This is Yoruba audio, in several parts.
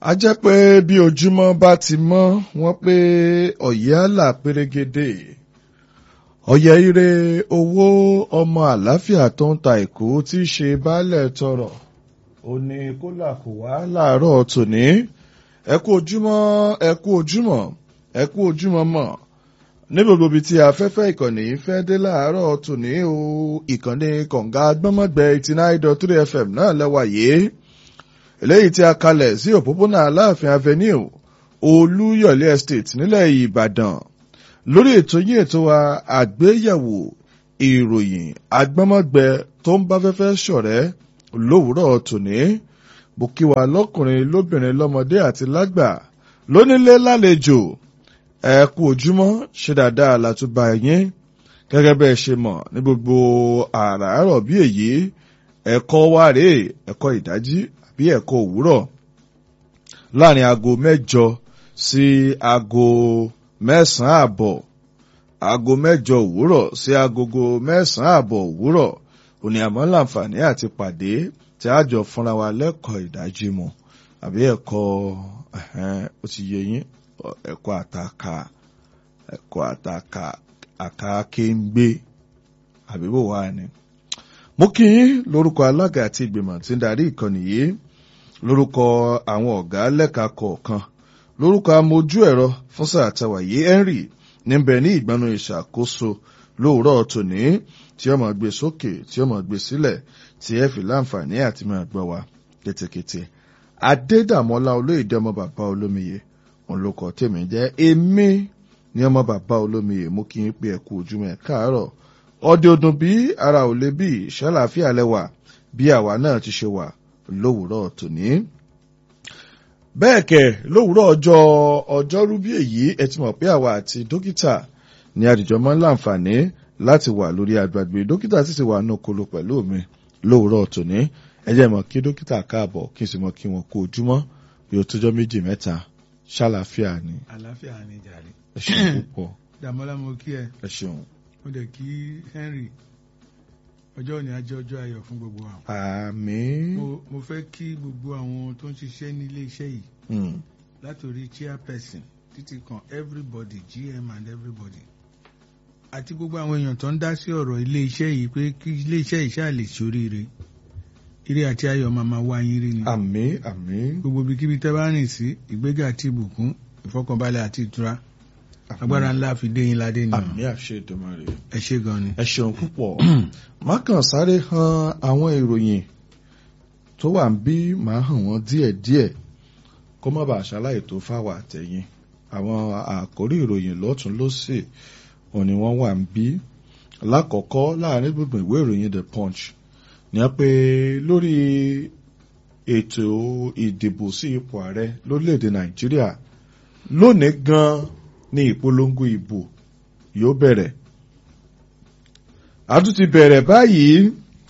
a jẹ́ pé bí ojúmọ́ bá ti mọ́ wọ́n pé ọ̀yẹ́ àlà pérégedé ọ̀yẹ́ ire owó ọmọ àlàáfíà tó ń ta èkó tí í ṣe baálẹ̀ tọrọ ó ní kólà kò wá láàárọ̀ tòní ẹ kú ojúmọ́ ẹ kú ojúmọ́ ẹ kú ojúmọ́ mọ́ ní gbogbo ibi tí afẹ́fẹ́ ìkànnì fẹ́ dé láàárọ̀ tòní o ìkànnì kọ̀ǹga gbọ́mọ̀gbẹ́ eighty nine dot three fm náà lẹ́wà yìí eléyìí tí a kalẹ̀ sí òpópónà aláàfin avenue olúyọ̀lé estate nílẹ̀ ìbàdàn lórí ètò yín ètò wa àgbéyẹ̀wò ìròyìn agbọ́mọ̀gbẹ́ tó ń bá fẹ́fẹ́ ṣọ̀rẹ́ lówùúrọ̀ tòní bó kí wa lọ́kùnrin lóbìnrin lọ́mọdé àti lágbà lónílé lálejò ẹ kú ojúmọ́ ṣe dáadáa látúbà yín gẹ́gẹ́ bẹ́ẹ̀ ṣe mọ̀ ní gbogbo àràárọ̀ bí èyí ẹ̀kọ́ wa rèé ẹ̀kọ́ ìdájí àbí ẹ̀kọ́ òwúrọ̀ láàrin aago mẹ́jọ sí aago mẹ́sàn-án àbọ̀ aago mẹ́jọ òwúrọ̀ sí agogo mẹ́sàn-án àbọ̀ òwúrọ̀ òní àmọ́ láǹfààní àti pàdé tí a jọ fúnra wa lẹ́kọ̀ọ́ ìdájí mu àbí ẹ̀kọ́ ó ti yẹ yín ẹ̀kọ́ àtàkà ẹ̀kọ́ àtàkà àkàkéńgbé àbí bò wá ni. mo kí yín lórúkọ alága àti ìgbìmọ̀ tí ń darí ìkànnì yìí lórúkọ àwọn ọ̀gá lẹ́ka kọ̀ọ̀kan lórúkọ amójú ẹ̀rọ fún sáà tàwa yìí henry níbẹ̀ ní ìgbanu ìṣàkóso lóòrọ̀ tòní tí ọmọ gbé sókè tí ọmọ gbé sílẹ̀ tí ẹ fi láǹfààní àti máa gbọ́ wa kétékété adédàmọ́lá olóyèdè ọmọ bàbá olómiyè òun ló kọ tèmi jẹ́ èmi ní ọmọ bàbá olómiyè mú kí n pé ẹ̀kú ojúmọ́ ẹ̀ káàárọ̀ ọdẹ ọdún bí ara ò lè bí ṣàlàáfíà lẹ́wà bí àwa náà ti ṣe wà lówùúrọ̀ tòní. bẹ́ẹ̀ kẹ̀ lówùúrọ̀ ọjọ́ ọjọ́rú bí èyí ẹ ti mọ̀ pé àwa àti dókítà ní àdìjọ máa ń láǹfààní láti wà lórí àgbàgbé dókítà sì ti wà ní okolo pẹ̀lú mi lówùúrọ̀ tòní ẹ jẹ́ mọ̀ kí dókítà káàbọ̀ kí n sì mọ̀ kí wọn kú ojúmọ́ bí ó tójọ́ méjì mẹ́ta ṣàlàáfíà ni. àlàáfíà ni jàre. ẹ ṣeun púpọ̀. dàmọ́lá mo kí ẹ ẹ ṣeun. mo dẹ̀ kí henry ọjọ́ òní ajẹ́ ọjọ́ ayọ̀ fún gbogbo wa. àmín. mo mo fẹ́ kí gbogbo àwọn tó ń ṣiṣẹ́ ní ilé iṣẹ́ yìí Mm. látòrí chairperson títí kan everybody gm and everybody àti gbogbo àwọn èèyàn tó ń dá sí ọ̀rọ̀ ilé iṣẹ́ yìí pé kí ilé iṣẹ́ yìí ṣáà lè ṣoríire ire àti ayọ̀ máa máa wá yín rí ni àmín àmín. gbogbo ibikíbi tẹ́ bá rìn sí ìgbéga àti ìbùkún ìfọkànbalẹ̀ àti ìtura àmín. agbára ńlá fi dé yín ládé ni àmín àṣẹ Èdùmàrè. ẹ ṣé gan ni. ẹ ṣeun púpọ̀. má kàn sáré han àwọn ìròyìn tó wà ń bí màá hàn wọ́n díẹ̀díẹ̀ kó má bàa ṣaláì tó fáwọn àtẹ̀yìn àwọn àkórí ìròyìn lọ́tún lọ́sẹ̀ òní wọ́n wà ń bí lákọ̀ọ́kọ́ láàrin gbogbo ìwé ìròyìn the punch ní a pé lórí ètò ìdìbò sí ipò ààrẹ lórílẹ̀‐èdè nàìjíríà lónìí gan ni ìpolongo ìbò yóò bẹ̀rẹ̀ a tún ti bẹ̀rẹ̀ báyìí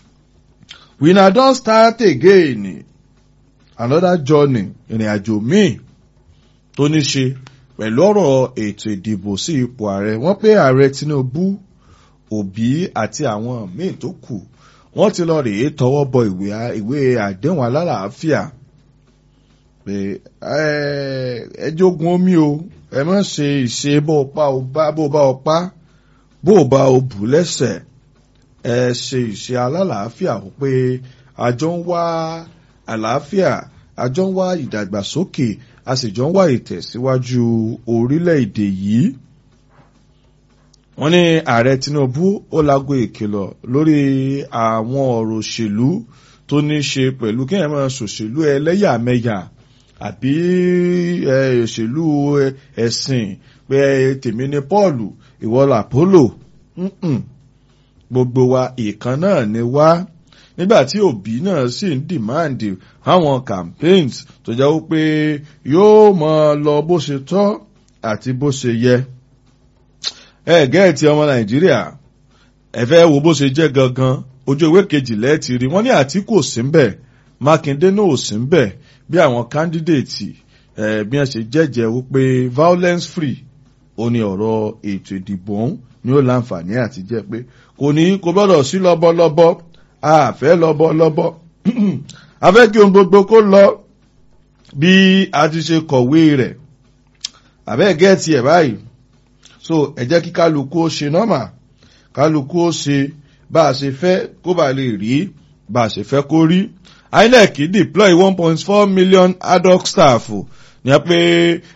we na don start again another journey ìrìn àjò míì tó ní ṣe pẹ̀lú ọ̀rọ̀ ètò ìdìbò sí ipò ààrẹ wọ́n pé ààrẹ tinubu òbí àti àwọn míì tó kù wọ́n ti lọ rèé tọwọ́ bọ ìwé ìwé àdéhùn alálàáfíà pé ẹ jogun omi o ẹ má ṣe ìṣe bó o pa o bá bó o bá o pa bó o bá o bù lẹ́sẹ̀ ẹ ṣe ìṣe alálàáfíà ó pé àjọ ń wá àlàáfíà àjọ ń wá ìdàgbàsókè a sì jọ ń wá ìtẹ̀síwájú orílẹ̀-èdè yìí wọ́n ní ààrẹ tinubu ó lago ìkìlọ̀ lórí àwọn ọ̀rọ̀ òṣèlú tó ní ṣe pẹ̀lú kí ẹ̀ máa ṣòṣèlú ẹlẹ́yàmẹ̀yà àbí òṣèlú ẹ̀sìn pé tèmi ni paul ìwọ làpólò gbogbo wa ìkan náà ni wá nígbà tí òbí náà sì ń dìmáàndì àwọn campaigns tó jẹ́ wípé yóò máa lọ bó ṣe tọ́ àti bó ṣe yẹ ẹ gẹ́ẹ̀tì ọmọ nàìjíríà ẹ fẹ́ wo bó ṣe jẹ́ gangan ojú ìwé kejìlá ẹ ti rí wọ́n ní àtìkù ò sí ń bẹ̀ mákindé náà ò sí ń bẹ̀ bí àwọn kándídéètì ẹ bí wọ́n ṣe jẹ́jẹ́ wípé violence free ó ní ọ̀rọ̀ ètò ìdìbò ọ̀hún ni ó láǹfààní àti jẹ́ pé kò ní kò gbọ́dọ̀ sí lọ́bọ̀lọ́bọ̀ a fẹ́ lọ́bọ̀lọ́bọ̀ a fẹ́ kí ohun gbogbo kó lọ bí a ti ṣe kọ̀wé rẹ̀ àbẹ́ gẹ́ẹ̀tì ẹ̀ báyìí so ẹ jẹ́ kí kálukú ó ṣe nọ́mà kálukú ó ṣe bá a ṣe fẹ́ kó bá lè rí bá a ṣe fẹ́ kó rí INEC deploy one point four million ad hoc staff ní a pé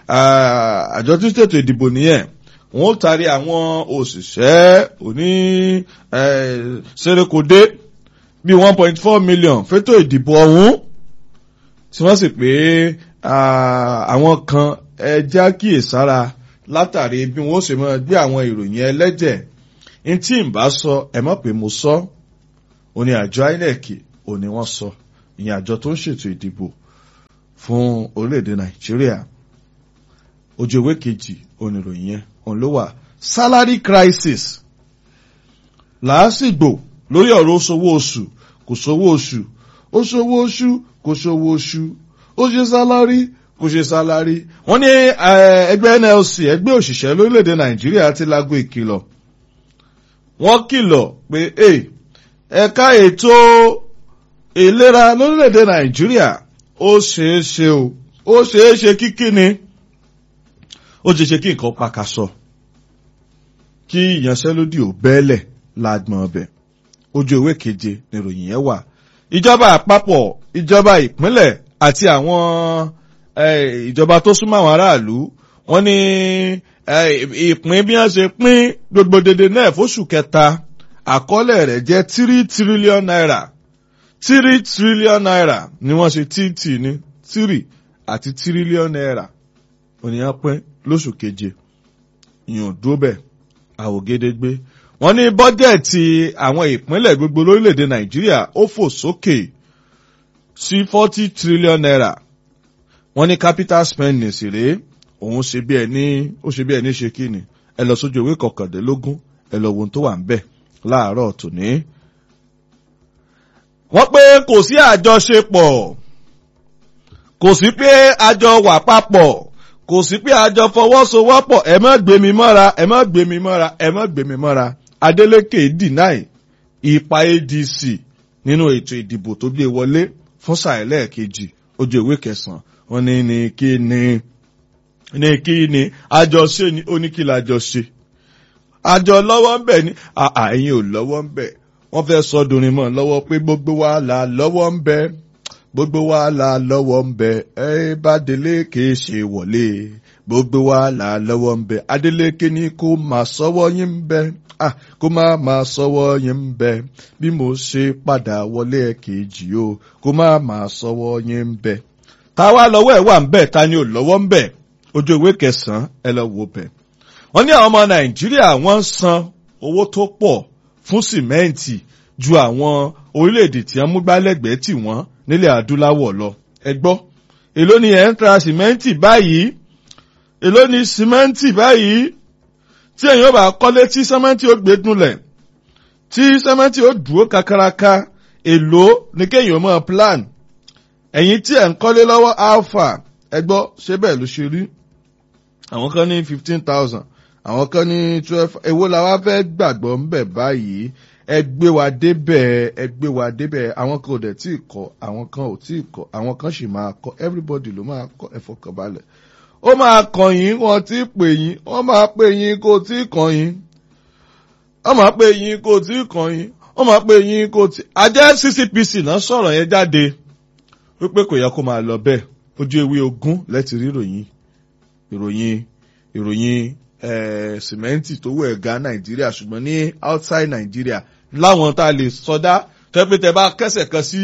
àjọ tí ṣètò ìdìbò nìyẹn wọn ó taari àwọn òṣìṣẹ́ òní ṣerékodé bíi one point four million fétò ìdìbò ọ̀hún tí wọ́n sì pé àwọn kan ẹja kíyèsára látàrí bí wọ́n ṣe máa gbé àwọn ìròyìn ẹlẹ́jẹ̀ ní tí n bá sọ ẹ mọ̀ pé mo sọ ò ní àjọ INEC ò ní wọ́n sọ ìyẹn àjọ tó ń ṣètò ìdìbò fún orílẹ̀-èdè Nàìjíríà ojú ewé kejì oníròyìn yẹn òun ló wà salary crisis làásìgbò lórí ọ̀rọ̀ oṣòwò oṣù kò ṣòwò oṣù ó ṣòwò oṣù kò ṣòwò oṣù ó ṣe sálárì kò ṣe sálárì wọ́n ní ẹgbẹ́ NLC ẹgbẹ́ òṣìṣẹ́ lórílẹ̀‐èdè Nàìjíríà ti lágbo ìkìlọ̀ wọ́n kìlọ̀ pé ẹ̀ka ètò ìlera lórílẹ̀‐èdè Nàìjíríà ó ṣeé ṣe o ó ṣeé ṣe kíkí ni ó ṣeé ṣe kí nǹkan pakasọ kí ìyanṣẹ́lódì ò bẹ́ẹ̀lẹ̀ lágbọ̀n ọbẹ̀ ojú ewé keje níròyìn yẹn wà ìjọba àpapọ̀ ìjọba ìpínlẹ̀ àti àwọn ìjọba tó súnmọ́ àwọn aráàlú wọ́n ní ìpín bí wọ́n ṣe pín gbogbo dédé náà fóṣù kẹta àkọọ́lẹ̀ rẹ̀ jẹ́ tírí tírílíọ̀n náírà tírí tírílíọ̀n náírà ni wọ́n ṣe tíìtì ní tírì àti tírílíọ̀n náírà ònìyàn pín lóṣù keje ìyọ̀n dúró bẹ́ẹ̀ àwògedegbe wọ́n ní bọ́jẹ̀tì àwọn ìpínlẹ̀ gbogbo lórílẹ̀‐èdè nàìjíríà ó fò sókè sí forty trillion naira wọ́n ní capital spending sì rèé òun ṣe bí ẹni ó ṣe bí ẹni ṣe kí ni ẹ lọ sójú ìwé kọkàndínlógún ẹ lọ wo ohun tó wà ń bẹ̀ láàárọ̀ tòní. wọ́n pé kò sí àjọṣepọ̀ kò sí pé àjọ wà papọ̀ kò sí pé àjọ fọwọ́sowọ́pọ̀ ẹ má gbé mi mọ́ra ẹ má gbé mi mọ́ra ẹ má gbé mi mọ́ra Adeleke deny ipa ADC nínú ètò ìdìbò tó gbé wọlé fún sàìlẹ̀ kejì ojú ìwé kẹsàn-án wọ́n ní ní kí ni ní kí ni àjọṣe ni ó ní kí la jọ ṣe àjọ lọ́wọ́ ń bẹ̀ ni àà ẹ̀yin ò lọ́wọ́ ń bẹ̀ wọ́n fẹ́ sọ dorin mọ́ lọ́wọ́ pé gbogbo wa là lọ́wọ́ ń bẹ̀ gbogbo wa là lọ́wọ́ ń bẹ̀ ẹ bá Adeleke ṣe wọlé gbogbo wa là lọ́wọ́ ń bẹ̀ Adeleke ní kó máa sọ́wọ́ yín ń bẹ̀ ah kó má máa sọ́wọ́ yín ń bẹ̀ bí mo ṣe padà wọlé ẹ̀kejì o kó má máa sọ́wọ́ yín ń bẹ̀ táwa lọ́wọ́ ẹ̀ wà ń bẹ̀ ta ni ò lọ́wọ́ ń bẹ̀ ojú ìwé kẹsàn-án ẹ lọ wo bẹ̀. wọ́n ní àwọn ọmọ nàìjíríà wọ́n ń san owó tó pọ̀ fún sìmẹ́ǹtì ju àwọn orílẹ̀-èdè tí wọ́n mú gbálẹ́gbẹ̀ẹ́ tì wọ́n nílẹ̀ adúláwọ̀ lọ. ẹ gbọ́ èló ni ẹ̀ ń tra sìmẹ́ǹtì báyìí èló ni sìmẹ́ǹtì báyìí tí èyàn bá kọ́lé tí sìmẹ́ǹtì ó gbé dunlẹ̀ tí sìmẹ́ǹtì ó dúró kakaraka èló ni kéèyàn mọ̀ plan ẹ̀yin tí ẹ̀ ń kọ́lé lọ́wọ́ alpha ẹ gbọ́ ṣé bẹ́ẹ̀ ló ṣe rí àwọn kan ní fifteen thousand àwọn kan ní twelve èwo la wá fẹ́ gbàgbọ́ ń bẹ̀ báyìí ẹ gbé wa débẹ̀ ẹ gbé wa débẹ̀ àwọn kan ò dẹ̀ tí ì kọ́ àwọn kan ò tí ì kọ́ àwọn kan sì máa kọ́ everybody ló máa kọ́ ẹ fọkànbalẹ̀ ó máa kàn yín wọn tí ì pè yín wọ́n máa pè yín kó tí ì kàn yín wọ́n máa pè yín kó tí ì kàn yín wọ́n máa pè yín kó tí àjẹ́ ccpc náà sọ̀rọ̀ yẹn jáde wípé kò yẹ kó máa lọ bẹ́ẹ̀ ojú ewé ogún lẹ́tì rí ìròyìn ìròyìn ìròyìn sìmẹ́ǹtì tó wẹ̀ ga nàìjíríà ṣùgbọ́n ní outside nàìjíríà láwọn tá a lè sọdá tẹ́ pé tẹ́ bá kẹ́sẹ̀ kan sí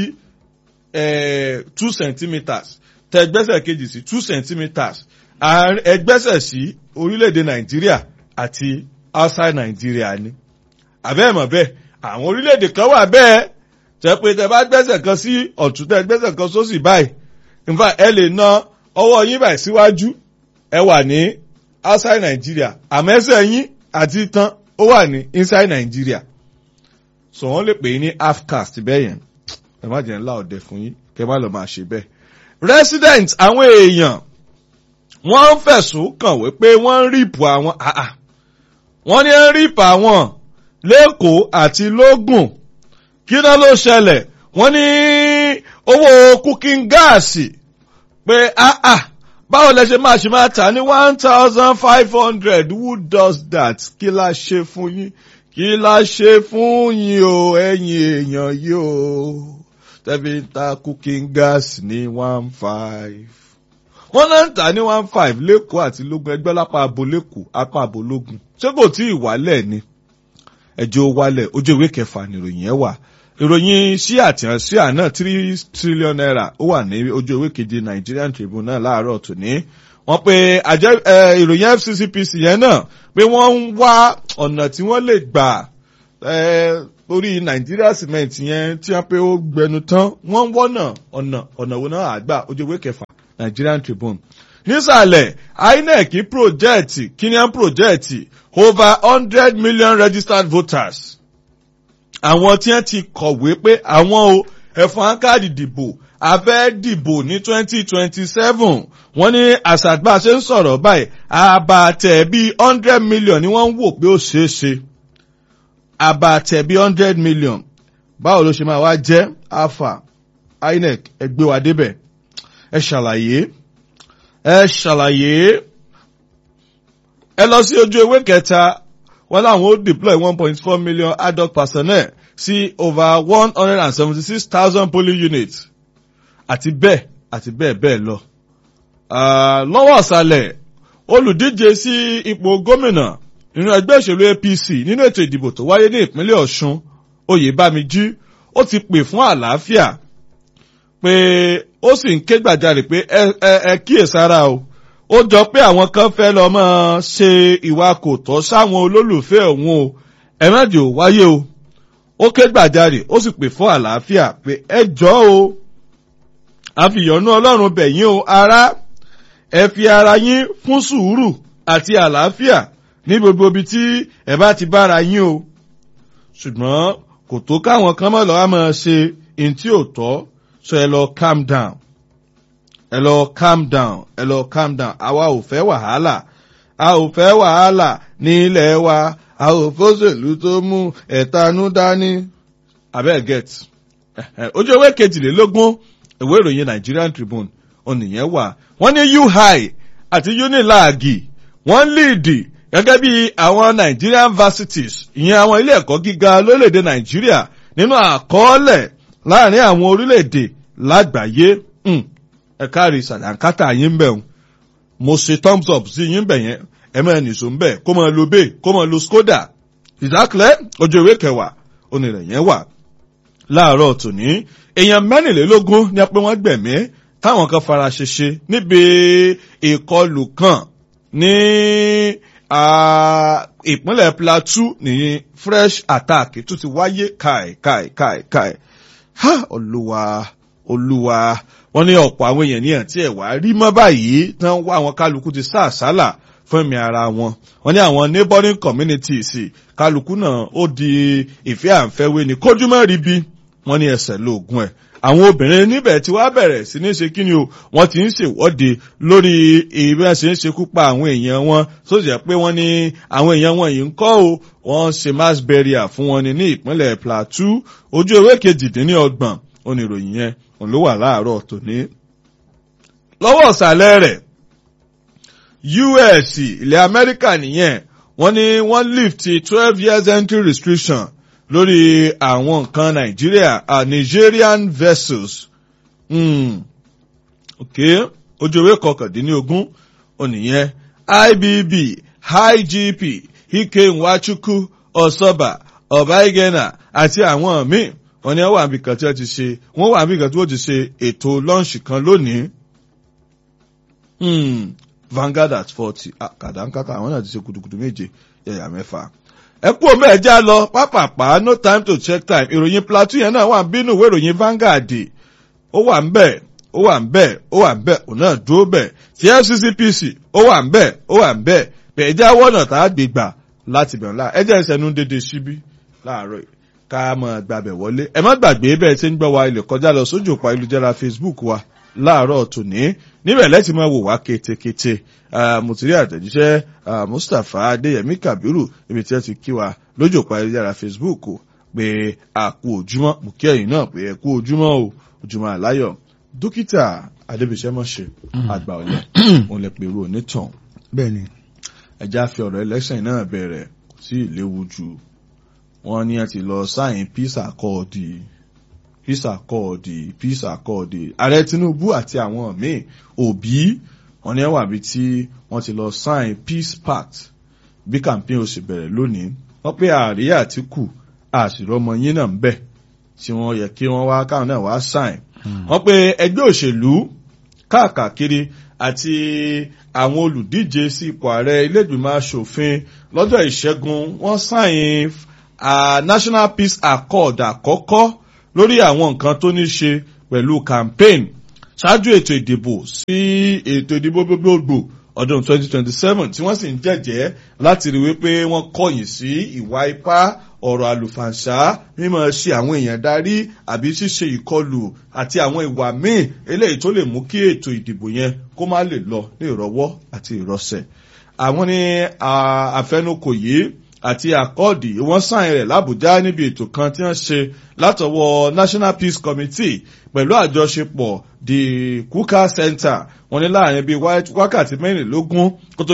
two centimetres tẹ́ gbẹ́sẹ̀ kejì sí two centimetres ẹgbẹ́sẹ̀ sí orílẹ̀-èdè nàìjíríà àti outside nàìjíríà ni àbẹ́ẹ̀mọ̀ bẹ́ẹ̀ àwọn orílẹ̀-èdè kan wà bẹ́ẹ̀ tẹ́ pé tẹ́ bá gbẹ́sẹ̀ kan sí ọ̀tún tẹ́ gbẹ́sẹ̀ kan sósì báyìí in fact ẹ lè na ọwọ́ yín báyìí síwájú ẹ wà ní outside Nigeria àmẹ́sẹ̀ yín àti tán ó wà ní inside Nigeria so wọ́n lè pè é ní half caste bẹ́ẹ̀ yẹn ẹ má jẹ́ ńlá ọ̀dẹ fún yín kẹ́ má lọ máa ṣe bẹ́ẹ̀. resident àwọn èèyàn wọ́n ń fẹ̀sùn kàn wí pé wọ́n ń rìpù àwọn àà wọ́n ní ń rìpù àwọn lẹ́kọ̀ọ́ àti lógùn kí náà ló ṣẹlẹ̀ wọ́n ní owó cooking gáàsì pé ah ah báwo lẹ ṣe máa ṣe máa tà ní one thousand five hundred who does that kí la ṣe fún yín kí la ṣe fún yín o ẹ̀yin èèyàn yìí o tẹ́bí ń ta cooking gas ní one five wọ́n náà ń tà ní one five lẹ́kọ̀ọ́ àti lógún ẹgbẹ́ lápá abo lẹ́kọ̀ọ́ apá abo lógún ṣé kò tí ì wálẹ̀ ni ẹjọ́ wálẹ̀ ojú ìwé kẹfà nìròyìn ẹ̀ wà ìròyìn sí àtìyàn sí àná three trillion naira ó wà ní ojú ìwé keje Nigerian Tribune náà láàárọ̀ tòní wọ́n pe àjẹ ìròyìn FCCPC yẹn náà pé wọ́n ń wá ọ̀nà tí wọ́n lè gbà lórí Nigeria cement yẹn tí wọ́n pe ó gbẹnu tán wọ́n ń wọ́nà ọ̀nà ọ̀nà wo náà àgbà ojú ìwé kẹfà Nigerian Tribune nísàlẹ̀ INEC project kinian project over hundred million registered voters àwọn tí wọ́n ti kọ̀wé pé àwọn o ẹ̀fọn káàdì dìbò abẹ́ dìbò ní twenty twenty seven wọ́n ní àṣàgbà ṣe ń sọ̀rọ̀ báyìí àbàtẹ̀ bíi hundred million ni wọ́n ń wò pé ó ṣeé ṣe àbàtẹ̀ bíi hundred million báwo ló ṣe máa wá jẹ́ alpha INEC ẹ gbé wa débẹ̀ ẹ ṣàlàyé ẹ ṣàlàyé ẹ lọ sí ojú ewé kẹta wọ́n láwọn ó deploy one point four million ad hoc personnel sí over one hundred and seventy six thousand polling units àti bẹ́ẹ̀ àti bẹ́ẹ̀ bẹ́ẹ̀ lọ. lọ́wọ́ ọ̀sàlẹ̀ olùdíje sí ipò gómìnà nínú ẹgbẹ́ òṣèlú APC nínú ètò ìdìbò tó wáyé ní ìpínlẹ̀ Ọ̀ṣun Oyèbámijí ó ti pè fún àlàáfíà pé ó sì ń ké gbàjarè pé ẹ ẹ ẹ kíyèsára o ó jọ pé àwọn kan fẹ́ lọ máa ṣe ìwà kò tọ́ sáwọn olólùfẹ́ òun o ẹ má jẹ́ ò wáyé o ó ké gbàjarè ó sì pè fún àlàáfíà pé ẹ jọ̀ọ́ o àfìyànú ọlọ́run bẹ̀ yín o ará ẹ fi ara yín fún sùúrù àti àlàáfíà ní gbogbo ibi tí ẹ bá ti bára yín o ṣùgbọ́n kò tó káwọn kan mọ̀ lọ́wọ́ máa ṣe in tí ò tọ́ so ẹ lọ calm down ẹ lọ calm down ẹ lọ calm down àwa ò fẹ́ wàhálà a ò fẹ́ wàhálà ní ilẹ̀ wa a ò fọ́sẹ̀lú tó mú ẹ̀tanú dání abẹ́ get ojú ewé kejìlélógún ìwé ìròyìn Nigerian Tribune onìyẹn wà wọ́n ní UI àti UNILAG wọ́n líìdì gẹ́gẹ́ bí àwọn Nigerian varsities ìyẹn àwọn ilé ẹ̀kọ́ gíga lórílẹ̀‐èdè Nàìjíríà nínú àkọọ́lẹ̀ láàrin àwọn orílẹ̀‐èdè lágbàáyé ẹ káàrí sàdánkátà yín bẹ̀ ń mo ṣe thumbs up sí yín bẹ̀ yẹn ẹ máa nìṣó ń bẹ̀ kó máa lo bay kó máa lo skoda ìdákẹ́lẹ́ ojú ìwé kẹwàá onírẹ̀ yẹn wà láàárọ̀ tòní èèyàn mẹ́rìnlélógún ní pé wọ́n gbẹ̀mí táwọn kan fara ṣèṣe níbi ìkọlù kan ní ìpínlẹ̀ Plateau ní fresh attack tó ti wáyé káì káì káì káì ha olúwa olúwa wọ́n ní ọ̀pọ̀ àwọn èèyàn ní àti ẹ̀wà rí mọ́ báyìí tán wá àwọn kálukú ti sá àsálà fún ẹ̀mí ara wọn wọ́n ní àwọn neighboring communities kálukú náà ó di ìfẹ́ àǹfẹ́wé ní kójúmọ́ rí bí wọ́n ní ẹsẹ̀ lóògùn ẹ̀ àwọn obìnrin níbẹ̀ tí wàá bẹ̀rẹ̀ sí ní ṣe kíni o wọ́n ti ń ṣèwọ́de lórí ìbí ṣe ń ṣekú pa àwọn èèyàn wọn tó jẹ́ pé wọ́n ní àwọn èèyàn wọn yìí ń kọ́ o wọ́n ṣe mass burial fún wọn ní ní ìpínlẹ̀ Plateau ojú ewé kejìdínlọ́gbọ̀n oníròyìn yẹn òun ló wà láàárọ̀ tòní. lọ́wọ́ ọ̀sàlẹ̀ rẹ̀ US ilẹ̀ Amẹ́ríkà nìyẹn wọ́n ní wọ́n lift twelve years entry restriction lórí àwọn nǹkan Nàìjíríà uh, Nigerian vessels. Mm. ok ojú ewé kọkàndínlógún onìyẹn IBB IGP Ike Nwachukwu Osoba Obaigena àti àwọn míì wọ́n ní wọ́n wà níbi kan tí wọ́n ti ṣe wọ́n wà níbi kan tí wọ́n ti ṣe ètò lọ́ọ̀ṣì kan lónìí. Vanguard at forty kàdánkátà àwọn náà ti ṣe kutukutu méje yẹ̀yà mẹ́fà. ẹ kú omi ẹ̀já lọ pápápá no time to check time ìròyìn Plateau yẹn náà wà ń bínú ìwé ìròyìn Vanguard ó wà ń bẹ̀ ó wà ń bẹ̀ ó wà ń bẹ̀ òun náà dúró bẹ̀ ti FCCPC ó wà ń bẹ̀ ó wà ń bẹ̀ bẹ̀ ẹ̀já wọ̀nà tá a gbé gbà láti bẹ̀rẹ̀ láà ẹ̀jẹ̀ ìṣẹ́nu dédé síbí láàárọ̀ yìí ká mọ̀ gbàbẹ̀ wọlé ẹ má gbàgbé bẹ́ẹ̀ tí ń gbọ́ wa ilẹ̀ kọjá lọ sójú òpó ayélujára Facebook wa láàárọ̀ tòní níbẹ̀ lẹ́tì máa wò wá ketekete mùtúrí àtẹ̀jíṣẹ́ Mustapha Adéyẹmí Kabiru ibi tí wọ́n ti kí wa lójú òpó ayélujára Facebook pé a kú ojúmọ́ mú kí ẹ̀yin náà pé ẹ kú ojúmọ́ o ojúmọ́ àláyọ̀ dókítà adébísẹ́mọ̀ṣe àgbà ọ̀lẹ́ òun lè pèrò onítàn bẹ́ẹ̀ ni ẹja fi ọ̀rọ̀ election náà bẹ̀rẹ̀ kò sí ìléwu jù wọ́n ní ẹ ti lọ sáyìn peace accord peace accord peace accord ààrẹ tinubu àti àwọn míì òbí wọ́n ní ẹwà bíi tí wọ́n ti lọ sáyìn peace pact bí campaign ó sì bẹ̀rẹ̀ lónìí wọ́n pé ààrẹ àtìkù àṣìrọ́mọ yín náà ń bẹ̀ tí wọ́n yẹ kí wọ́n wá káwọn náà wá sáyìn wọ́n pé ẹgbẹ́ òṣèlú káàkiri àti àwọn olùdíje sí ipò ààrẹ ilégbìmọ̀ asòfin lọ́jọ́ ìṣẹ́gun wọ́n sáyìn national peace accord àkọ́kọ́ lórí àwọn nǹkan tó ní ṣe pẹ̀lú campaign ṣáájú ètò ìdìbò sí ètò ìdìbò gbogbogbò ọdún 2027 tí wọ́n sì ń jẹ́jẹ́ láti rí wípé wọ́n kọ̀yìn sí ìwà ipá ọ̀rọ̀ àlùfàǹṣá mímọ̀ ṣe àwọn èèyàn darí àbí ṣíṣe ìkọlù àti àwọn ìwà míì eléyìí tó lè mú kí ètò ìdìbò yẹn kó má lè lọ ní ìrọwọ́ àti ìrọsẹ̀. àwọn ní àfẹnukò yìí àti àkọọdì wọ́n sáyìn rẹ̀ làbújá níbi ètò kan tí wọ́n ṣe látọwọ́ national peace committee pẹ̀lú àjọṣepọ̀ the kuka center wọ́n ní láàrin bíi wákàtí mẹ́rìnlélógún kó tó